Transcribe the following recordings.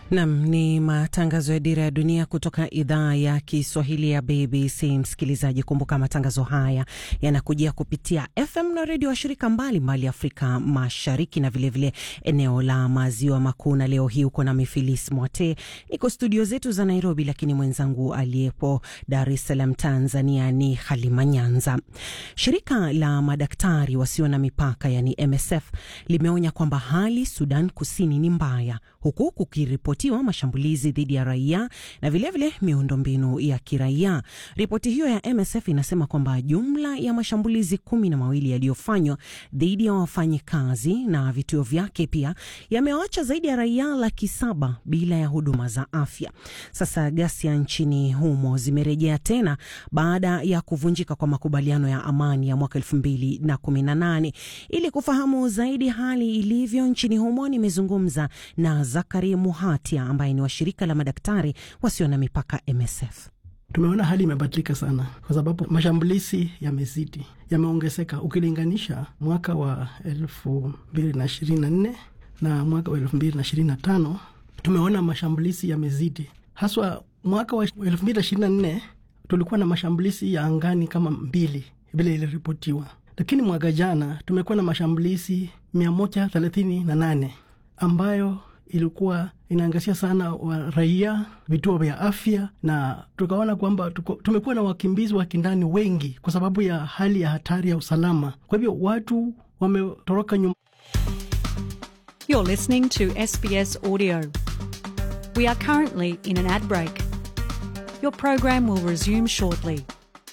Nam ni matangazo ya Dira ya Dunia kutoka idhaa ya Kiswahili ya BBC. Msikilizaji, kumbuka matangazo haya yanakujia kupitia FM na redio washirika mbalimbali Afrika Mashariki na vilevile vile eneo la Maziwa Makuu. Na leo hii uko na Mifilis Mwate, niko studio zetu za Nairobi, lakini mwenzangu aliyepo Dar es Salaam Tanzania ni Halima Nyanza. Shirika la madaktari wasio na mipaka yani MSF limeonya kwamba hali Sudan Kusini ni mbaya, huku kukiripotiwa mashambulizi dhidi ya raia na vilevile miundombinu ya kiraia. Ripoti hiyo ya MSF inasema kwamba jumla ya mashambulizi kumi na mawili yaliyofanywa dhidi ya wafanyikazi na vituo vyake pia yamewacha zaidi ya raia laki saba bila ya huduma za afya. Sasa ghasia nchini humo zimerejea tena baada ya kuvunjika kwa makubaliano ya amani ya mwaka elfu mbili na kumi na nane. Ili kufahamu zaidi hali ilivyo nchini humo, nimezungumza na Zakari Muhatia ambaye ni wa shirika la madaktari wasio na mipaka MSF. Tumeona hali imebadilika sana, kwa sababu mashambulizi yamezidi, yameongezeka ukilinganisha mwaka wa elfu mbili na ishirini na nne na mwaka wa elfu mbili na ishirini na tano tumeona mashambulizi yamezidi, haswa mwaka wa elfu mbili na ishirini na nne tulikuwa na mashambulizi ya angani kama mbili vile iliripotiwa, lakini mwaka jana tumekuwa na mashambulizi mia moja thelathini na nane ambayo ilikuwa inaangazia sana wa raia, vituo vya afya, na tukaona kwamba tumekuwa na wakimbizi wa kindani wengi kwa sababu ya hali ya hatari ya usalama. Kwa hivyo watu wametoroka nyumba. You're listening to SBS Audio. We are currently in an ad break. Your program will resume shortly.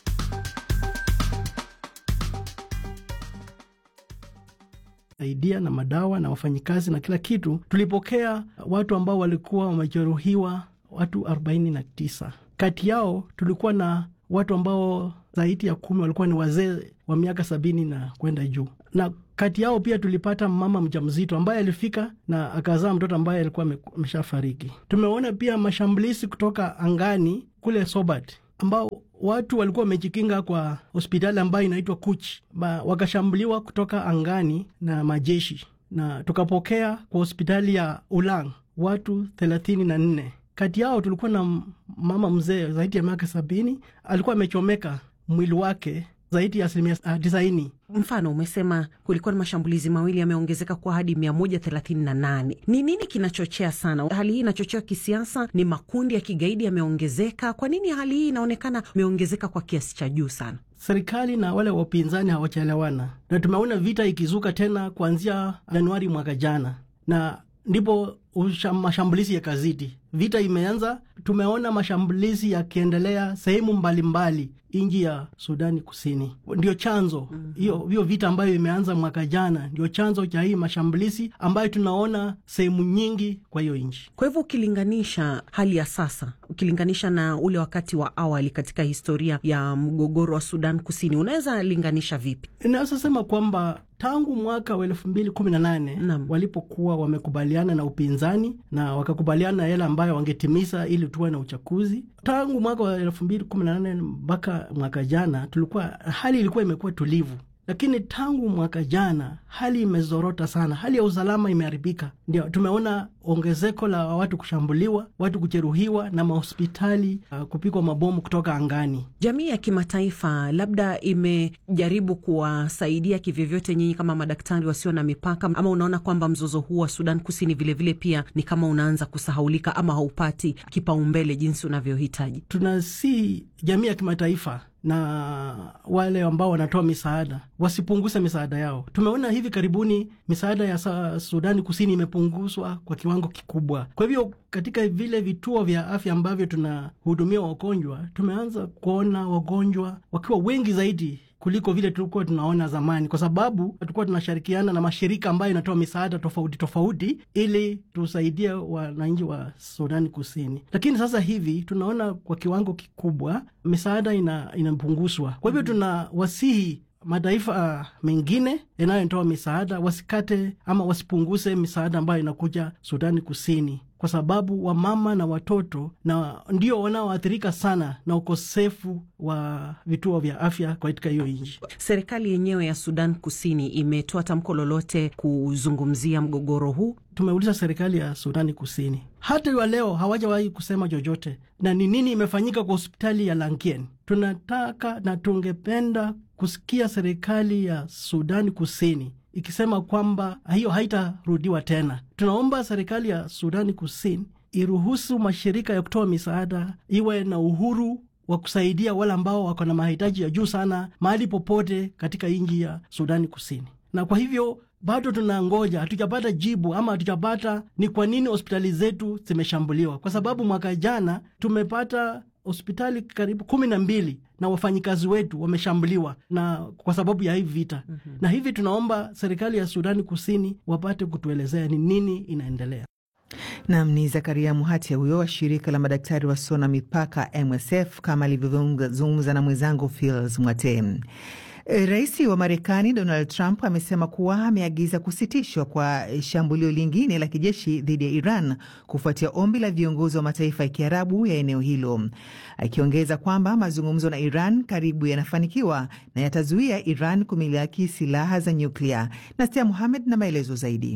saidia na madawa na wafanyikazi na kila kitu. Tulipokea watu ambao walikuwa wamejeruhiwa, watu arobaini na tisa. Kati yao tulikuwa na watu ambao zaidi ya kumi walikuwa ni wazee wa miaka sabini na kwenda juu, na kati yao pia tulipata mama mjamzito ambaye alifika na akazaa mtoto ambaye alikuwa ameshafariki. Tumeona pia mashambulizi kutoka angani kule Sobat ambao watu walikuwa wamejikinga kwa hospitali ambayo inaitwa Kuch, wakashambuliwa kutoka angani na majeshi, na tukapokea kwa hospitali ya Ulang watu thelathini na nne. Kati yao tulikuwa na mama mzee zaidi ya miaka sabini, alikuwa amechomeka mwili wake zaidi ya asilimia tisaini. Mfano, umesema kulikuwa na mashambulizi mawili yameongezeka kwa hadi mia moja thelathini na nane. Ni nini kinachochea sana hali hii? Inachochewa kisiasa? Ni makundi ya kigaidi yameongezeka? Kwa nini hali hii inaonekana imeongezeka kwa kiasi cha juu sana? Serikali na wale wapinzani hawachaelewana, na tumeona vita ikizuka tena kuanzia Januari mwaka jana, na ndipo mashambulizi yakazidi. Vita imeanza, tumeona mashambulizi yakiendelea sehemu mbalimbali nchi ya Sudani Kusini. Ndio chanzo hiyo mm -hmm. hiyo vita ambayo imeanza mwaka jana ndio chanzo cha hii mashambulizi ambayo tunaona sehemu nyingi kwa hiyo nchi. Kwa hivyo ukilinganisha hali ya sasa, ukilinganisha na ule wakati wa awali katika historia ya mgogoro wa Sudan Kusini, unaweza linganisha vipi? Inaweza sema kwamba tangu mwaka wa elfu mbili kumi na nane walipokuwa wamekubaliana na upinzani na wakakubaliana yale ambayo wangetimiza ili tuwe na uchaguzi, tangu mwaka wa elfu mbili kumi na nane mpaka mwaka jana tulikuwa hali ilikuwa imekuwa tulivu, lakini tangu mwaka jana hali imezorota sana, hali ya usalama imeharibika. Ndio tumeona ongezeko la watu kushambuliwa, watu kujeruhiwa na mahospitali uh, kupigwa mabomu kutoka angani. Jamii ya kimataifa labda imejaribu kuwasaidia kivyovyote nyinyi kama madaktari wasio na mipaka, ama unaona kwamba mzozo huu wa Sudan Kusini vilevile vile pia ni kama unaanza kusahaulika ama haupati kipaumbele jinsi unavyohitaji? Tunasi jamii ya kimataifa na wale ambao wanatoa misaada wasipunguze misaada yao. Tumeona hivi karibuni misaada ya Sudani Kusini imepunguzwa kwa kiwango kikubwa. Kwa hivyo katika vile vituo vya afya ambavyo tunahudumia wagonjwa, tumeanza kuona wagonjwa wakiwa wengi zaidi kuliko vile tulikuwa tunaona zamani, kwa sababu tulikuwa tunashirikiana na mashirika ambayo inatoa misaada tofauti tofauti ili tusaidie wananchi wa Sudani Kusini. Lakini sasa hivi tunaona kwa kiwango kikubwa misaada ina, inapunguzwa. Kwa hivyo tuna wasihi mataifa mengine yanayotoa misaada wasikate ama wasipunguze misaada ambayo inakuja Sudani Kusini kwa sababu wamama na watoto na ndio wanaoathirika sana na ukosefu wa vituo vya afya katika hiyo nchi. Serikali yenyewe ya Sudan Kusini imetoa tamko lolote kuzungumzia mgogoro huu? Tumeuliza serikali ya Sudani Kusini, hata wa leo hawajawahi kusema chochote. Na ni nini imefanyika kwa hospitali ya Lankien? Tunataka na tungependa kusikia serikali ya Sudani Kusini ikisema kwamba hiyo haitarudiwa tena. Tunaomba serikali ya Sudani Kusini iruhusu mashirika ya kutoa misaada iwe na uhuru wa kusaidia wale ambao wako na mahitaji ya juu sana mahali popote katika nchi ya Sudani Kusini. Na kwa hivyo bado tunangoja, hatujapata jibu ama hatujapata ni kwa nini hospitali zetu zimeshambuliwa, kwa sababu mwaka jana tumepata hospitali karibu kumi na mbili na wafanyikazi wetu wameshambuliwa na kwa sababu ya hivi vita. mm -hmm. Na hivi tunaomba serikali ya Sudani Kusini wapate kutuelezea ni nini inaendelea. Nam ni Zakaria Muhatia huyo wa shirika la madaktari wasio na mipaka MSF, kama alivyozungumza na mwenzangu Fils Mwate. Rais wa Marekani Donald Trump amesema kuwa ameagiza kusitishwa kwa shambulio lingine la kijeshi dhidi ya Iran kufuatia ombi la viongozi wa mataifa ya Kiarabu ya eneo hilo, akiongeza kwamba mazungumzo na Iran karibu yanafanikiwa na yatazuia Iran kumiliki silaha za nyuklia. Nastia Muhamed na maelezo zaidi.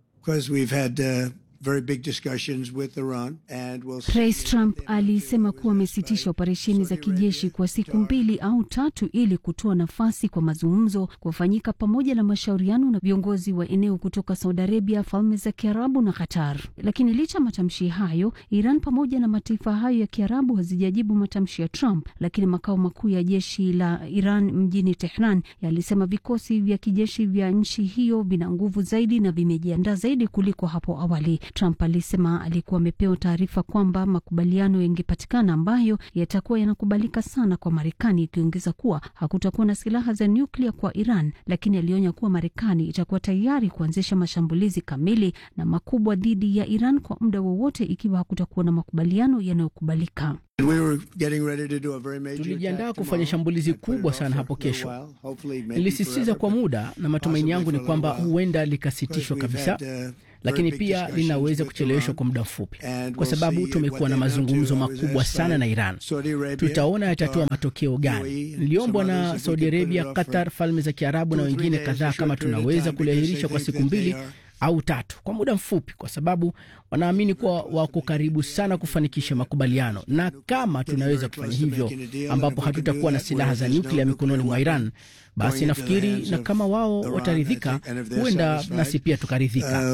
Rais Trump alisema kuwa amesitisha operesheni za kijeshi kwa siku mbili au tatu ili kutoa nafasi kwa mazungumzo kufanyika pamoja na mashauriano na viongozi wa eneo kutoka Saudi Arabia, Falme za Kiarabu na Qatar. Lakini licha ya matamshi hayo, Iran pamoja na mataifa hayo ya Kiarabu hazijajibu matamshi ya Trump. Lakini makao makuu ya jeshi la Iran mjini Tehran yalisema vikosi vya kijeshi vya nchi hiyo vina nguvu zaidi na vimejiandaa zaidi kuliko hapo awali. Trump alisema alikuwa amepewa taarifa kwamba makubaliano yangepatikana ambayo yatakuwa yanakubalika sana kwa Marekani, ikiongeza kuwa hakutakuwa na silaha za nyuklia kwa Iran, lakini alionya kuwa Marekani itakuwa tayari kuanzisha mashambulizi kamili na makubwa dhidi ya Iran kwa muda wowote ikiwa hakutakuwa na makubaliano yanayokubalika. Tulijiandaa kufanya shambulizi kubwa sana hapo kesho. Nilisisitiza kwa muda, na matumaini yangu ni kwamba huenda likasitishwa kabisa lakini pia linaweza kucheleweshwa kwa muda mfupi, kwa sababu tumekuwa na mazungumzo makubwa sana na Iran. Tutaona yatatoa matokeo gani. Niliombwa na Saudi Arabia, Qatar, Falme za Kiarabu na wengine kadhaa kama tunaweza kuliahirisha kwa siku mbili au tatu kwa muda mfupi, kwa sababu wanaamini kuwa wako karibu sana kufanikisha makubaliano, na kama tunaweza kufanya hivyo, ambapo hatutakuwa na silaha za nyuklia mikononi mwa Iran, basi nafikiri, na kama wao wataridhika, huenda nasi pia tukaridhika.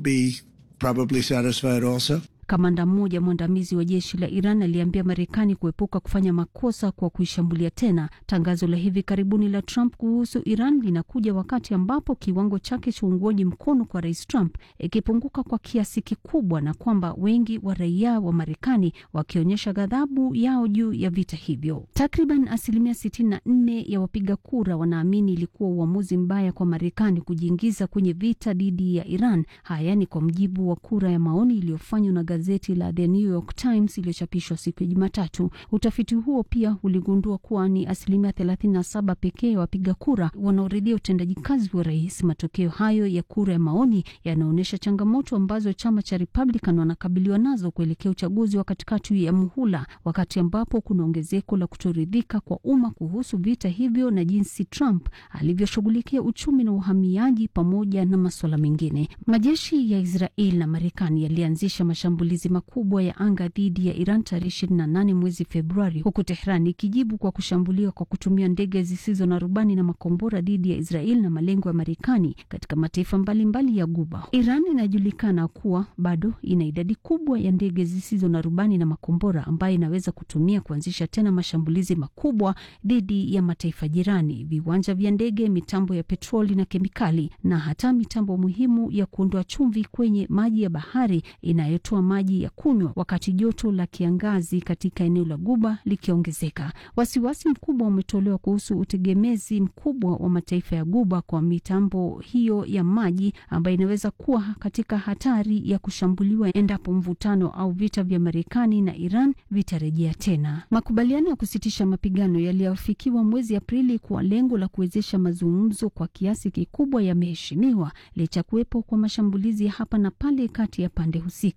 Kamanda mmoja mwandamizi wa jeshi la Iran aliambia Marekani kuepuka kufanya makosa kwa kuishambulia tena. Tangazo la hivi karibuni la Trump kuhusu Iran linakuja wakati ambapo kiwango chake cha uungwaji mkono kwa rais Trump ikipunguka kwa kiasi kikubwa, na kwamba wengi wa raia wa Marekani wakionyesha ghadhabu yao juu ya vita hivyo. Takriban asilimia 64 ya wapiga kura wanaamini ilikuwa uamuzi mbaya kwa Marekani kujiingiza kwenye vita dhidi ya Iran. Haya ni kwa mujibu wa kura ya maoni iliyofanywa na gazeti la The New York Times iliyochapishwa siku ya Jumatatu. Utafiti huo pia uligundua kuwa ni asilimia 37 pekee ya wapiga kura wanaoridhia utendaji kazi wa rais. Matokeo hayo ya kura ya maoni yanaonyesha changamoto ambazo chama cha Republican wanakabiliwa nazo kuelekea uchaguzi wa katikati ya muhula, wakati ambapo kuna ongezeko la kutoridhika kwa umma kuhusu vita hivyo na jinsi Trump alivyoshughulikia uchumi na uhamiaji pamoja na masuala mengine. Majeshi ya Israel na Marekani yalianzisha mashambulizi makubwa ya anga dhidi ya Iran tarehe 28 mwezi Februari, huku Tehran ikijibu kwa kushambuliwa kwa kutumia ndege zisizo na rubani na makombora dhidi ya Israel na malengo ya Marekani katika mataifa mbalimbali mbali ya Guba. Iran inajulikana kuwa bado ina idadi kubwa ya ndege zisizo na rubani na makombora ambayo inaweza kutumia kuanzisha tena mashambulizi makubwa dhidi ya mataifa jirani, viwanja vya ndege, mitambo ya petroli na kemikali, na hata mitambo muhimu ya kuondoa chumvi kwenye maji ya bahari inayotoa maji ya kunywa, wakati joto la kiangazi katika eneo la Guba likiongezeka. Wasiwasi mkubwa umetolewa kuhusu utegemezi mkubwa wa mataifa ya Guba kwa mitambo hiyo ya maji ambayo inaweza kuwa katika hatari ya kushambuliwa endapo mvutano au vita vya Marekani na Iran vitarejea tena. Makubaliano ya kusitisha mapigano yaliyofikiwa mwezi Aprili kwa lengo la kuwezesha mazungumzo kwa kiasi kikubwa yameheshimiwa licha kuwepo kwa mashambulizi ya hapa na pale kati ya pande husika.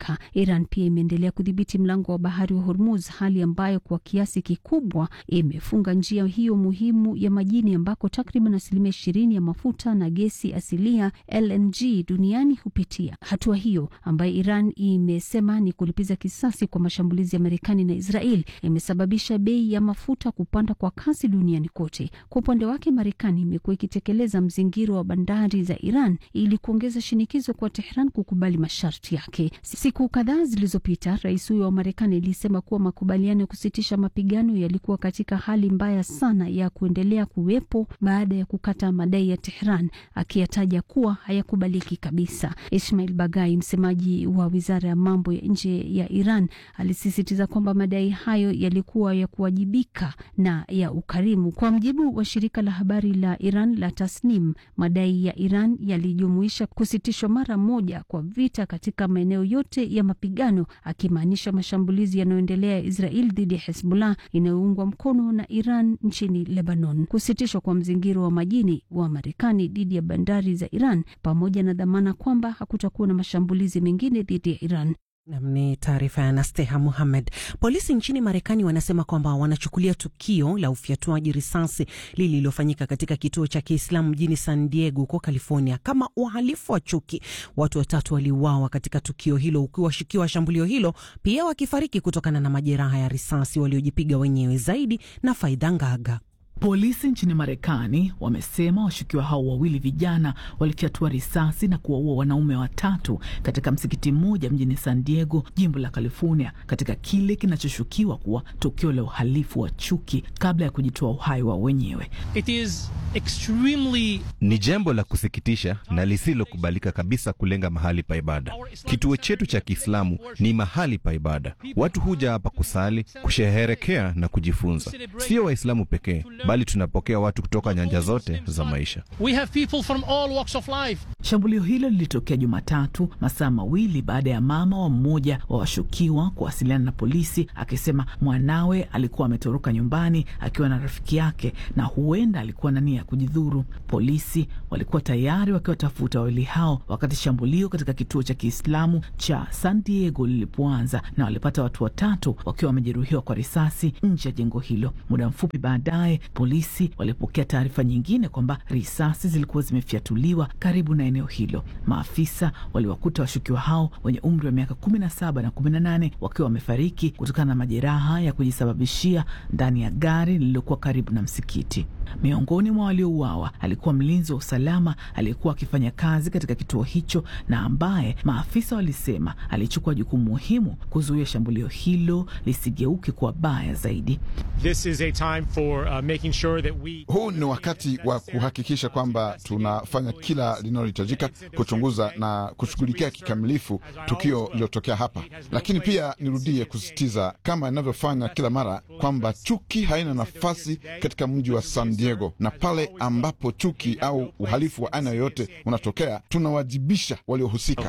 Iran pia imeendelea kudhibiti mlango wa bahari wa Hormuz, hali ambayo kwa kiasi kikubwa imefunga njia hiyo muhimu ya majini ambako takriban asilimia ishirini ya mafuta na gesi asilia LNG duniani hupitia. Hatua hiyo ambayo Iran imesema ni kulipiza kisasi kwa mashambulizi ya Marekani na Israel imesababisha bei ya mafuta kupanda kwa kasi duniani kote. Kwa upande wake, Marekani imekuwa ikitekeleza mzingiro wa bandari za Iran ili kuongeza shinikizo kwa Tehran kukubali masharti yake. Siku kadhaa zilizopita, rais huyo wa Marekani alisema kuwa makubaliano ya kusitisha mapigano yalikuwa katika hali mbaya sana ya kuendelea kuwepo baada ya kukata madai ya Tehran, akiyataja kuwa hayakubaliki kabisa. Ismail Bagai, msemaji wa wizara ya mambo ya nje ya Iran, alisisitiza kwamba madai hayo yalikuwa ya kuwajibika na ya ukarimu. Kwa mjibu wa shirika la habari la Iran la Tasnim, madai ya Iran yalijumuisha kusitishwa mara moja kwa vita katika maeneo yote ya mapigano, akimaanisha mashambulizi yanayoendelea ya Israel dhidi ya Hezbollah inayoungwa mkono na Iran nchini Lebanon, kusitishwa kwa mzingiro wa majini wa Marekani dhidi ya bandari za Iran, pamoja na dhamana kwamba hakutakuwa na mashambulizi mengine dhidi ya Iran. Nam ni taarifa ya Nasteha Muhamed. Polisi nchini Marekani wanasema kwamba wanachukulia tukio la ufyatuaji risasi lililofanyika katika kituo cha Kiislamu mjini San Diego huko California kama uhalifu wa chuki. Watu watatu waliuawa katika tukio hilo, huku washukiwa wa shambulio hilo pia wakifariki kutokana na majeraha ya risasi waliojipiga wenyewe. Zaidi na Faidha Ngaga. Polisi nchini Marekani wamesema washukiwa hao wawili vijana walifyatua risasi na kuwaua wanaume watatu katika msikiti mmoja mjini San Diego, jimbo la California, katika kile kinachoshukiwa kuwa tukio la uhalifu wa chuki kabla ya kujitoa uhai wao wenyewe. It is extremely... ni jambo la kusikitisha na lisilokubalika kabisa kulenga mahali pa ibada. Kituo chetu cha Kiislamu ni mahali pa ibada. Watu huja hapa kusali, kusherehekea na kujifunza. Sio Waislamu pekee bali tunapokea watu kutoka nyanja zote za maisha. We have people from all walks of life. Shambulio hilo lilitokea Jumatatu, masaa mawili baada ya mama wa mmoja wa washukiwa kuwasiliana na polisi akisema mwanawe alikuwa ametoroka nyumbani akiwa na rafiki yake na huenda alikuwa na nia ya kujidhuru. Polisi walikuwa tayari wakiwatafuta wawili hao wakati shambulio katika kituo cha Kiislamu cha San Diego lilipoanza, na walipata watu watatu wakiwa wamejeruhiwa kwa risasi nje ya jengo hilo. Muda mfupi baadaye polisi walipokea taarifa nyingine kwamba risasi zilikuwa zimefyatuliwa karibu na eneo hilo. Maafisa waliwakuta washukiwa hao wenye umri wa miaka kumi na saba na kumi na nane wakiwa wamefariki kutokana na majeraha ya kujisababishia ndani ya gari lililokuwa karibu na msikiti. Miongoni mwa waliouawa alikuwa mlinzi wa usalama aliyekuwa akifanya kazi katika kituo hicho na ambaye maafisa walisema alichukua jukumu muhimu kuzuia shambulio hilo lisigeuke kuwa baya zaidi. This is a time for, uh, making sure that we... Huu ni wakati wa kuhakikisha kwamba tunafanya kila linalohitajika kuchunguza na kushughulikia kikamilifu tukio lililotokea hapa, lakini pia nirudie kusisitiza kama inavyofanya kila mara kwamba chuki haina nafasi katika mji wa San Diego, na pale ambapo chuki au uhalifu wa aina yoyote unatokea tunawajibisha waliohusika.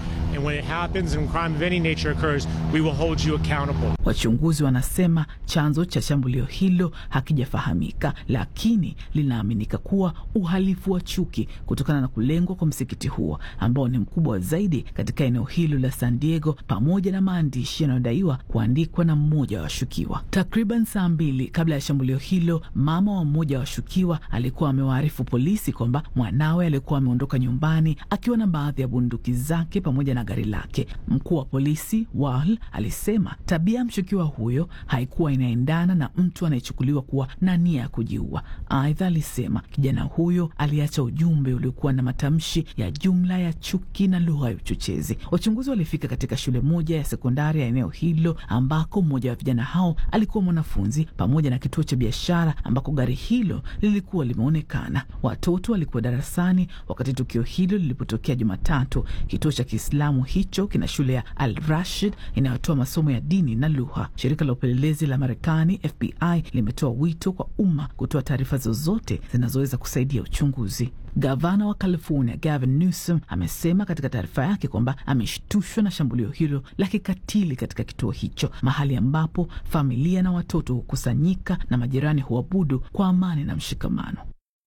Wachunguzi wanasema chanzo cha shambulio hilo hakijafahamika, lakini linaaminika kuwa uhalifu wa chuki kutokana na kulengwa kwa msikiti huo ambao ni mkubwa zaidi katika eneo hilo la San Diego, pamoja na maandishi yanayodaiwa kuandikwa na mmoja wa washukiwa. Takriban saa mbili kabla ya shambulio hilo, mama wa mmoja wa washukiwa alikuwa amewaarifu polisi kwamba mwanawe alikuwa ameondoka nyumbani akiwa na baadhi ya bunduki zake pamoja na gari lake. Mkuu wa polisi Wahl alisema tabia ya mshukiwa huyo haikuwa inaendana na mtu anayechukuliwa kuwa na nia ya kujiua. Aidha alisema kijana huyo aliacha ujumbe uliokuwa na matamshi ya jumla ya chuki na lugha ya uchochezi. Wachunguzi walifika katika shule moja ya sekondari ya eneo hilo ambako mmoja wa vijana hao alikuwa mwanafunzi, pamoja na kituo cha biashara ambako gari hilo lilikuwa limeonekana. Watoto walikuwa darasani wakati tukio hilo lilipotokea Jumatatu. Kituo cha Kiislamu hicho kina shule ya Al Rashid inayotoa masomo ya dini na lugha. Shirika la upelelezi la Marekani FBI limetoa wito kwa umma kutoa taarifa zozote zinazoweza kusaidia uchunguzi. Gavana wa California Gavin Newsom amesema katika taarifa yake kwamba ameshtushwa na shambulio hilo la kikatili katika kituo hicho, mahali ambapo familia na watoto hukusanyika na majirani huabudu kwa amani na mshikamano.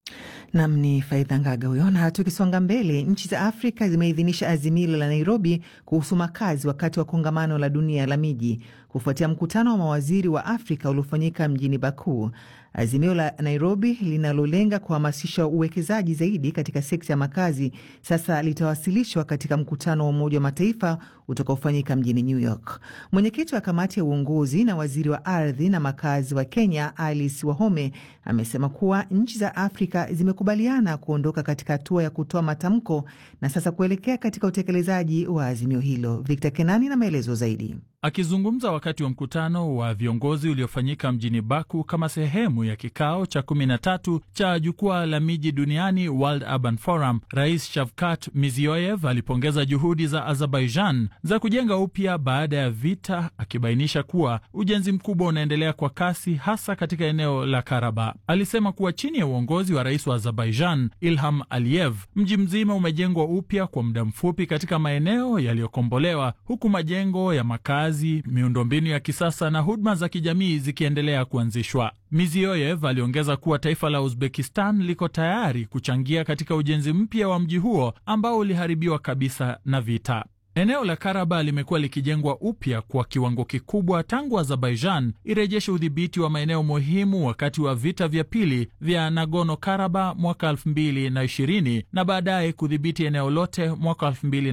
Nam ni Faidha Ngaga huyo. Na tukisonga mbele, nchi za Afrika zimeidhinisha azimio la Nairobi kuhusu makazi wakati wa kongamano la dunia la miji kufuatia mkutano wa mawaziri wa Afrika uliofanyika mjini Baku. Azimio la Nairobi linalolenga kuhamasisha uwekezaji zaidi katika sekta ya makazi sasa litawasilishwa katika mkutano wa Umoja wa Mataifa utakaofanyika mjini New York. Mwenyekiti wa kamati ya uongozi na waziri wa ardhi na makazi wa Kenya, Alice Wahome, amesema kuwa nchi za Afrika zimekubaliana kuondoka katika hatua ya kutoa matamko na sasa kuelekea katika utekelezaji wa azimio hilo. Victor Kenani na maelezo zaidi. Akizungumza wakati wa mkutano wa viongozi uliofanyika mjini Baku kama sehemu ya kikao cha 13 cha jukwaa la miji duniani World Urban Forum, Rais Shavkat Mirziyoyev alipongeza juhudi za Azerbaijan za kujenga upya baada ya vita, akibainisha kuwa ujenzi mkubwa unaendelea kwa kasi, hasa katika eneo la Karaba. Alisema kuwa chini ya uongozi wa rais wa Azerbaijan Ilham Aliyev, mji mzima umejengwa upya kwa muda mfupi katika maeneo yaliyokombolewa, huku majengo ya makazi miundombinu ya kisasa na huduma za kijamii zikiendelea kuanzishwa. Mirziyoyev aliongeza kuwa taifa la Uzbekistan liko tayari kuchangia katika ujenzi mpya wa mji huo ambao uliharibiwa kabisa na vita. Eneo la Karaba limekuwa likijengwa upya kwa kiwango kikubwa tangu Azerbaijan irejeshe udhibiti wa maeneo muhimu wakati wa vita vya pili vya Nagorno Karaba mwaka 2020 na baadaye kudhibiti eneo lote mwaka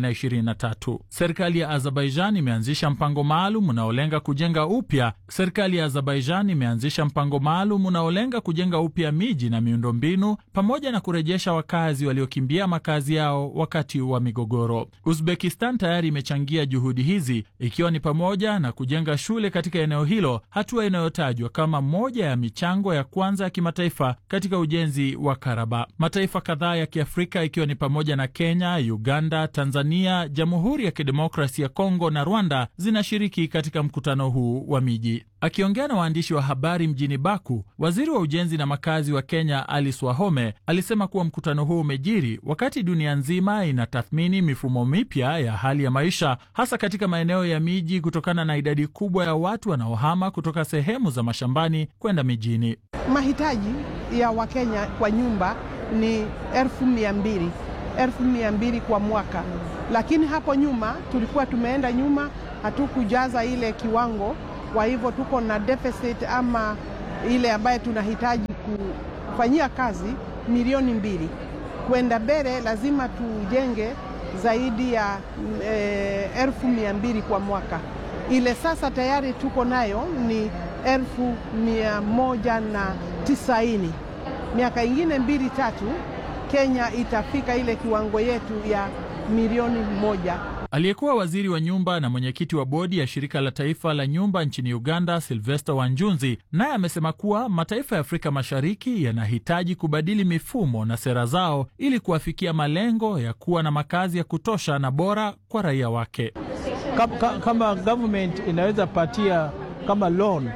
2023. Serikali ya Azerbaijan imeanzisha mpango maalum unaolenga kujenga upya serikali ya Azerbaijan imeanzisha mpango maalum unaolenga kujenga upya miji na miundombinu pamoja na kurejesha wakazi waliokimbia makazi yao wakati wa migogoro. Uzbekistan tayari imechangia juhudi hizi ikiwa ni pamoja na kujenga shule katika eneo hilo, hatua inayotajwa kama moja ya michango ya kwanza ya kimataifa katika ujenzi wa Karaba. Mataifa kadhaa ya Kiafrika ikiwa ni pamoja na Kenya, Uganda, Tanzania, Jamhuri ya Kidemokrasi ya Kongo na Rwanda zinashiriki katika mkutano huu wa miji. Akiongea na waandishi wa habari mjini Baku, waziri wa ujenzi na makazi wa Kenya Alice Wahome alisema kuwa mkutano huu umejiri wakati dunia nzima inatathmini mifumo mipya ya hali ya maisha, hasa katika maeneo ya miji kutokana na idadi kubwa ya watu wanaohama kutoka sehemu za mashambani kwenda mijini. Mahitaji ya Wakenya kwa nyumba ni elfu mia mbili elfu mia mbili kwa mwaka, lakini hapo nyuma tulikuwa tumeenda nyuma, hatukujaza ile kiwango kwa hivyo tuko na deficit ama ile ambayo tunahitaji kufanyia kazi milioni mbili. Kwenda mbele lazima tujenge zaidi ya e, elfu mia mbili kwa mwaka. Ile sasa tayari tuko nayo ni elfu mia moja na tisaini. Miaka ingine mbili tatu, Kenya itafika ile kiwango yetu ya milioni moja. Aliyekuwa waziri wa nyumba na mwenyekiti wa bodi ya shirika la taifa la nyumba nchini Uganda, Silvester Wanjunzi, naye amesema kuwa mataifa ya Afrika Mashariki yanahitaji kubadili mifumo na sera zao ili kuwafikia malengo ya kuwa na makazi ya kutosha na bora kwa raia wake. Kama, kama government inaweza patia kama loan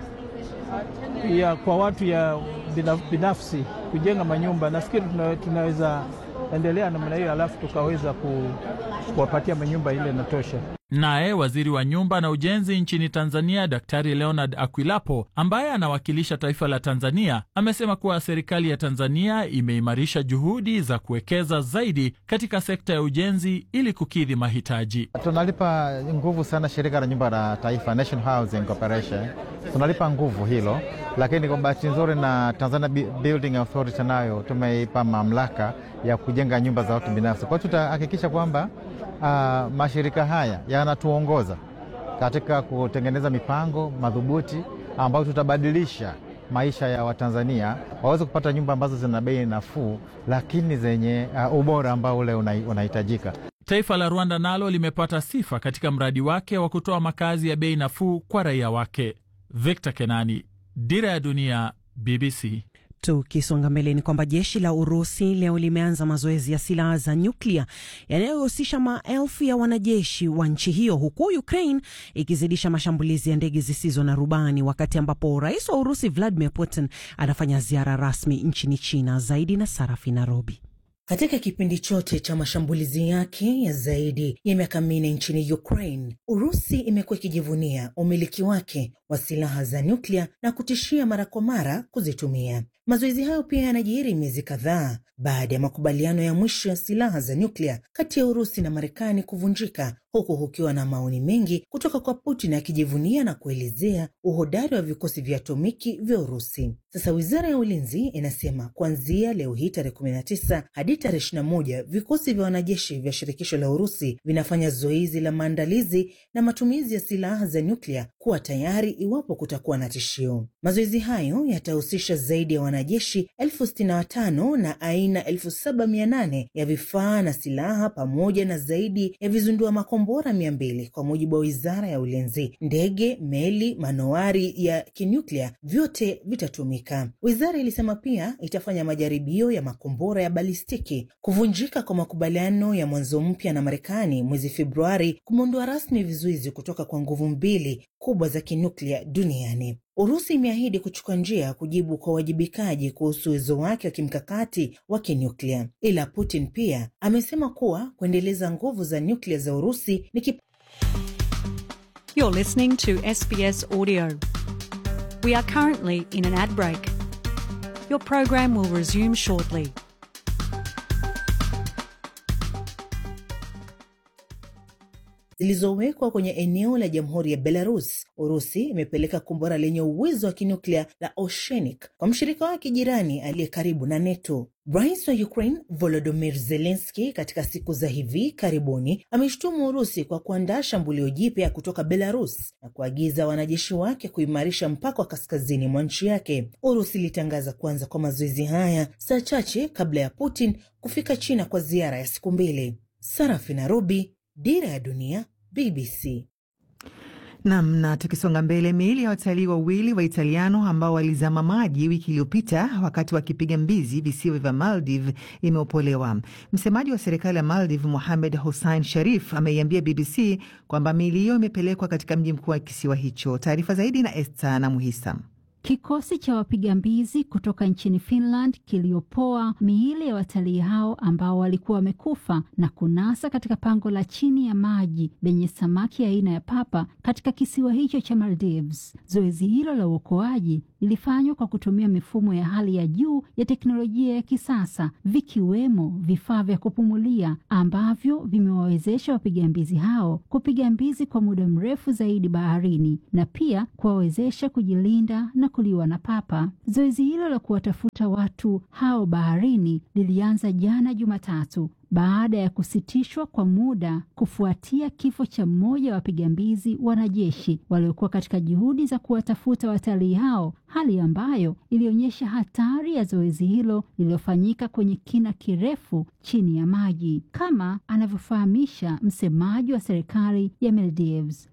ya kwa watu ya binafsi kujenga manyumba, nafikiri tunaweza endelea namna hiyo, alafu tukaweza ku kuwapatia manyumba ile inatosha. Naye waziri wa nyumba na ujenzi nchini Tanzania, Daktari Leonard Akwilapo, ambaye anawakilisha taifa la Tanzania, amesema kuwa serikali ya Tanzania imeimarisha juhudi za kuwekeza zaidi katika sekta ya ujenzi ili kukidhi mahitaji. Tunalipa nguvu sana shirika la nyumba la taifa, National Housing Corporation, tunalipa nguvu hilo, lakini kwa bahati nzuri na Tanzania Building Authority nayo tumeipa mamlaka ya kujenga nyumba za watu binafsi. Kwa hiyo tutahakikisha kwamba uh, mashirika haya yanatuongoza katika kutengeneza mipango madhubuti ambayo tutabadilisha maisha ya Watanzania waweze kupata nyumba ambazo zina bei nafuu, lakini zenye uh, ubora ambao ule unahitajika. Taifa la Rwanda nalo limepata sifa katika mradi wake wa kutoa makazi ya bei nafuu kwa raia wake. Victor Kenani, Dira ya Dunia, BBC. Tukisonga mbele ni kwamba jeshi la Urusi leo limeanza mazoezi ya silaha za nyuklia yanayohusisha maelfu ya wanajeshi wa nchi hiyo, huku Ukraine ikizidisha mashambulizi ya ndege zisizo na rubani, wakati ambapo rais wa Urusi Vladimir Putin anafanya ziara rasmi nchini China. Zaidi na Sarafi Nairobi. Katika kipindi chote cha mashambulizi yake ya zaidi ya miaka minne nchini Ukraine, Urusi imekuwa ikijivunia umiliki wake wa silaha za nyuklia na kutishia mara kwa mara kuzitumia. Mazoezi hayo pia yanajiri miezi kadhaa baada ya makubaliano ya mwisho ya silaha za nyuklia kati ya Urusi na Marekani kuvunjika, huku kukiwa na maoni mengi kutoka kwa Putin akijivunia na kuelezea uhodari wa vikosi vya atomiki vya Urusi. Sasa wizara ya ulinzi inasema kuanzia leo hii tarehe 19 hadi tarehe 21 vikosi vya wanajeshi vya shirikisho la Urusi vinafanya zoezi la maandalizi na matumizi ya silaha za nyuklia kuwa tayari iwapo kutakuwa na tishio. Mazoezi hayo yatahusisha zaidi ya wanajeshi elfu sitini na watano na aina elfu saba mia nane ya vifaa na silaha pamoja na zaidi ya vizundua makombora mia mbili kwa mujibu wa wizara ya ulinzi. Ndege, meli, manowari ya kinyuklia vyote vitatumika. Wizara ilisema pia itafanya majaribio ya makombora ya balistiki. Kuvunjika kwa makubaliano ya mwanzo mpya na Marekani mwezi Februari kumeondoa rasmi vizuizi kutoka kwa nguvu mbili kubwa za kinuklia duniani. Urusi imeahidi kuchukua njia ya kujibu kwa uwajibikaji kuhusu uwezo wake wa kimkakati wa kinuklia, ila Putin pia amesema kuwa kuendeleza nguvu za nyuklia za Urusi ni kip... You're listening to SBS Audio. We are currently in an ad break. Your program will resume shortly. zilizowekwa kwenye eneo la jamhuri ya Belarus. Urusi imepeleka kombora lenye uwezo wa kinuklia la Oceanic kwa mshirika wake jirani aliye karibu na NATO. Rais wa Ukraine Volodymyr Zelensky katika siku za hivi karibuni ameshutumu Urusi kwa kuandaa shambulio jipya kutoka Belarus na kuagiza wanajeshi wake kuimarisha mpaka wa kaskazini mwa nchi yake. Urusi ilitangaza kuanza kwa mazoezi haya saa chache kabla ya Putin kufika China kwa ziara ya siku mbili. Sarafi Nairobi, Dira ya Dunia, BBC. Nam, na tukisonga mbele, miili ya watalii wawili wa Italiano ambao walizama maji wiki iliyopita wakati wakipiga mbizi visiwa vya Maldive imeopolewa. Msemaji wa serikali ya Maldive, Mohamed Hussein Sharif, ameiambia BBC kwamba miili hiyo imepelekwa katika mji mkuu wa kisiwa hicho. Taarifa zaidi na Esta na Muhisa. Kikosi cha wapiga mbizi kutoka nchini Finland kiliopoa miili ya watalii hao ambao walikuwa wamekufa na kunasa katika pango la chini ya maji lenye samaki aina ya papa katika kisiwa hicho cha Maldives. Zoezi hilo la uokoaji lilifanywa kwa kutumia mifumo ya hali ya juu ya teknolojia ya kisasa, vikiwemo vifaa vya kupumulia ambavyo vimewawezesha wapiga mbizi hao kupiga mbizi kwa muda mrefu zaidi baharini na pia kuwawezesha kujilinda na kuliwa na papa. Zoezi hilo la kuwatafuta watu hao baharini lilianza jana Jumatatu baada ya kusitishwa kwa muda kufuatia kifo cha mmoja wa wapiga mbizi wanajeshi waliokuwa katika juhudi za kuwatafuta watalii hao, hali ambayo ilionyesha hatari ya zoezi hilo lililofanyika kwenye kina kirefu chini ya maji, kama anavyofahamisha msemaji wa serikali ya Maldives.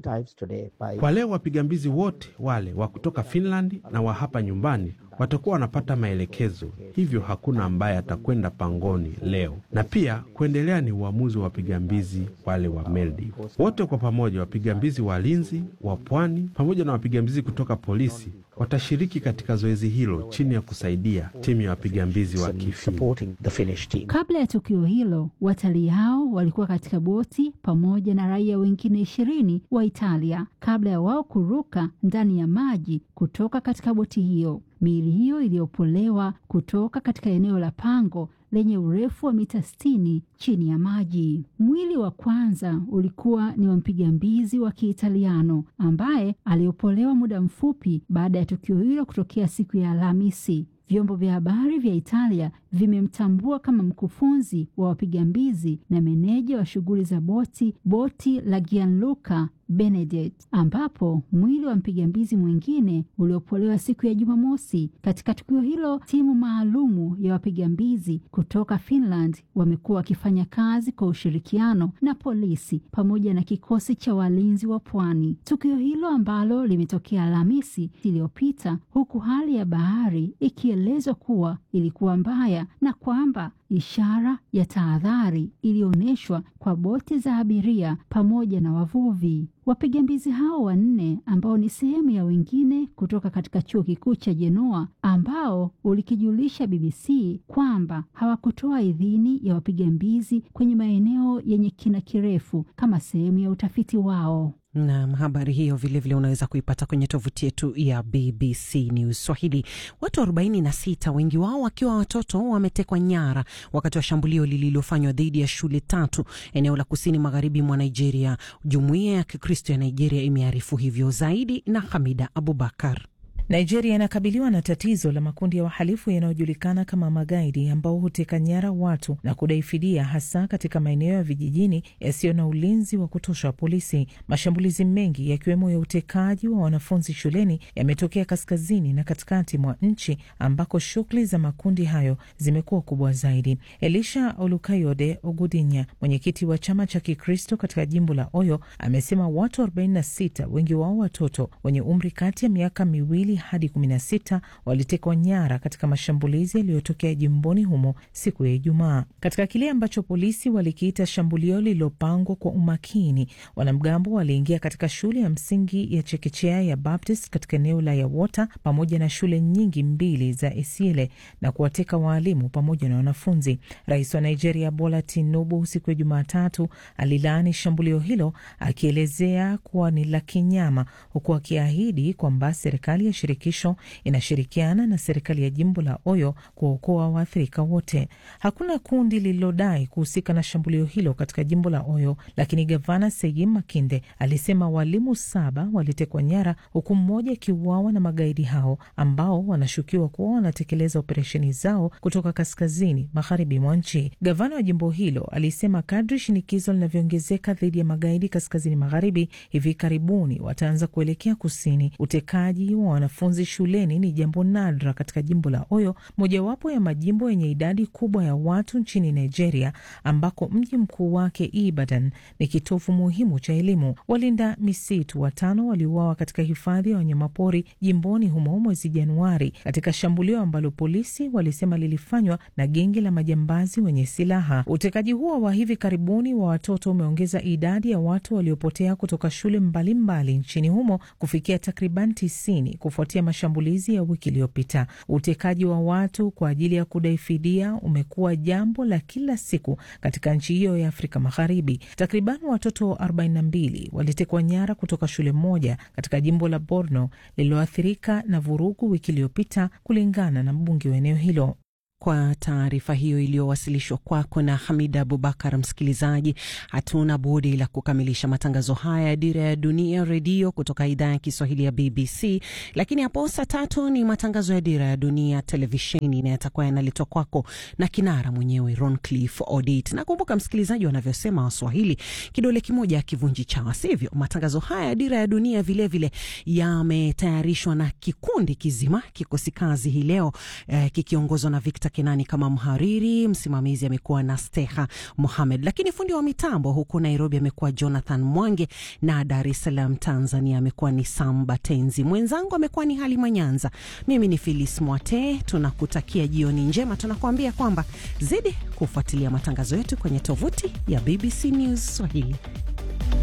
Kwa leo wapiga mbizi wote wale wa kutoka Finland na wa hapa nyumbani watakuwa wanapata maelekezo, hivyo hakuna ambaye atakwenda pangoni leo. Na pia kuendelea ni uamuzi wa wapiga mbizi wale wa Maldives wote kwa pamoja. Wapiga mbizi walinzi wa pwani pamoja na wapiga mbizi kutoka polisi watashiriki katika zoezi hilo chini ya kusaidia timu ya wapiga mbizi wa Kifini. Kabla ya tukio hilo, watalii hao walikuwa katika boti pamoja na raia wengine ishirini wa Italia kabla ya wao kuruka ndani ya maji kutoka katika boti hiyo. Miili hiyo iliyopolewa kutoka katika eneo la pango lenye urefu wa mita sitini chini ya maji. Mwili wa kwanza ulikuwa ni wa mpiga mbizi wa Kiitaliano ambaye aliopolewa muda mfupi baada ya tukio hilo kutokea siku ya Alhamisi. Vyombo vya habari vya Italia vimemtambua kama mkufunzi wa wapiga mbizi na meneja wa shughuli za boti boti la Gianluca Benedict, ambapo mwili wa mpiga mbizi mwingine uliopolewa siku ya Jumamosi. Katika tukio hilo, timu maalumu ya wapiga mbizi kutoka Finland wamekuwa wakifanya kazi kwa ushirikiano na polisi pamoja na kikosi cha walinzi wa pwani. Tukio hilo ambalo limetokea Alhamisi iliyopita, huku hali ya bahari ikielezwa kuwa ilikuwa mbaya na kwamba ishara ya tahadhari iliyoonyeshwa kwa boti za abiria pamoja na wavuvi. Wapiga mbizi hao wanne ambao ni sehemu ya wengine kutoka katika chuo kikuu cha Jenoa ambao ulikijulisha BBC kwamba hawakutoa idhini ya wapiga mbizi kwenye maeneo yenye kina kirefu kama sehemu ya utafiti wao. Nam, habari hiyo vilevile vile unaweza kuipata kwenye tovuti yetu ya BBC News Swahili. Watu 46 wengi wao wakiwa watoto wametekwa nyara wakati wa shambulio lililofanywa dhidi ya shule tatu eneo la kusini magharibi mwa Nigeria. Jumuiya ya Kikristo ya Nigeria imearifu hivyo. Zaidi na Hamida Abubakar. Nigeria inakabiliwa na tatizo la makundi ya wahalifu yanayojulikana kama magaidi ambao huteka nyara watu na kudai fidia, hasa katika maeneo ya vijijini yasiyo na ulinzi wa kutosha wa polisi. Mashambulizi mengi yakiwemo ya utekaji wa wanafunzi shuleni yametokea kaskazini na katikati mwa nchi ambako shughuli za makundi hayo zimekuwa kubwa zaidi. Elisha Olukayode Ogudinya, mwenyekiti wa chama cha Kikristo katika jimbo la Oyo, amesema watu 46 wengi wao watoto wenye umri kati ya miaka miwili hadi 16 walitekwa nyara katika mashambulizi yaliyotokea jimboni humo siku ya Ijumaa, katika kile ambacho polisi walikiita shambulio lililopangwa kwa umakini. Wanamgambo waliingia katika shule ya msingi ya chekechea ya Baptist katika eneo la Yawota pamoja na shule nyingi mbili za Esiele na kuwateka waalimu pamoja na wanafunzi. Rais wa Nigeria Bola Tinubu siku ya Jumatatu alilaani shambulio hilo akielezea kuwa ni la kinyama, huku akiahidi kwamba serikali ya shirikisho inashirikiana na serikali ya jimbo la Oyo kuokoa waathirika wote. Hakuna kundi lililodai kuhusika na shambulio hilo katika jimbo la Oyo, lakini gavana Seyi Makinde alisema walimu saba walitekwa nyara, huku mmoja akiuawa na magaidi hao ambao wanashukiwa kuwa wanatekeleza operesheni zao kutoka kaskazini magharibi mwa nchi. Gavana wa jimbo hilo alisema kadri shinikizo linavyoongezeka dhidi ya magaidi kaskazini magharibi, hivi karibuni wataanza kuelekea kusini. Utekaji wa wanafunzi shuleni ni jambo nadra katika jimbo la Oyo, mojawapo ya majimbo yenye idadi kubwa ya watu nchini Nigeria, ambako mji mkuu wake Ibadan ni kitovu muhimu cha elimu. Walinda misitu watano waliuawa katika hifadhi ya wanyamapori jimboni humo mwezi Januari, katika shambulio ambalo polisi walisema lilifanywa na genge la majambazi wenye silaha. Utekaji huo wa hivi karibuni wa watoto umeongeza idadi ya watu waliopotea kutoka shule mbalimbali mbali nchini humo kufikia takriban tisini kufuatia mashambulizi ya wiki iliyopita. Utekaji wa watu kwa ajili ya kudai fidia umekuwa jambo la kila siku katika nchi hiyo ya Afrika Magharibi. Takriban watoto 42 walitekwa nyara kutoka shule moja katika jimbo la Borno lililoathirika na vurugu wiki iliyopita, kulingana na mbunge wa eneo hilo. Kwa taarifa hiyo iliyowasilishwa kwako na Hamida Abubakar. Msikilizaji, hatuna budi la kukamilisha matangazo haya ya Dira ya Dunia Redio kutoka idhaa ya Kiswahili ya BBC, lakini hapo saa tatu ni matangazo ya Dira ya Dunia Televisheni na yatakuwa yanaletwa kwako na kinara mwenyewe Roncliffe Odit. Nakumbuka msikilizaji, wanavyosema Waswahili, kidole kimoja akivunji chawa, sivyo? Matangazo haya ya Dira ya Dunia vilevile yametayarishwa na kikundi kizima, kikosi kazi hii leo eh, kikiongozwa na Victor Kenani kama mhariri, msimamizi amekuwa na Steha Mohamed, lakini fundi wa mitambo huku Nairobi amekuwa Jonathan Mwange na Dar es Salaam Tanzania amekuwa ni Samba Tenzi, mwenzangu amekuwa ni Halima Nyanza, mimi ni Filis Mwate. Tunakutakia jioni njema, tunakuambia kwamba zidi kufuatilia matangazo yetu kwenye tovuti ya BBC News Swahili.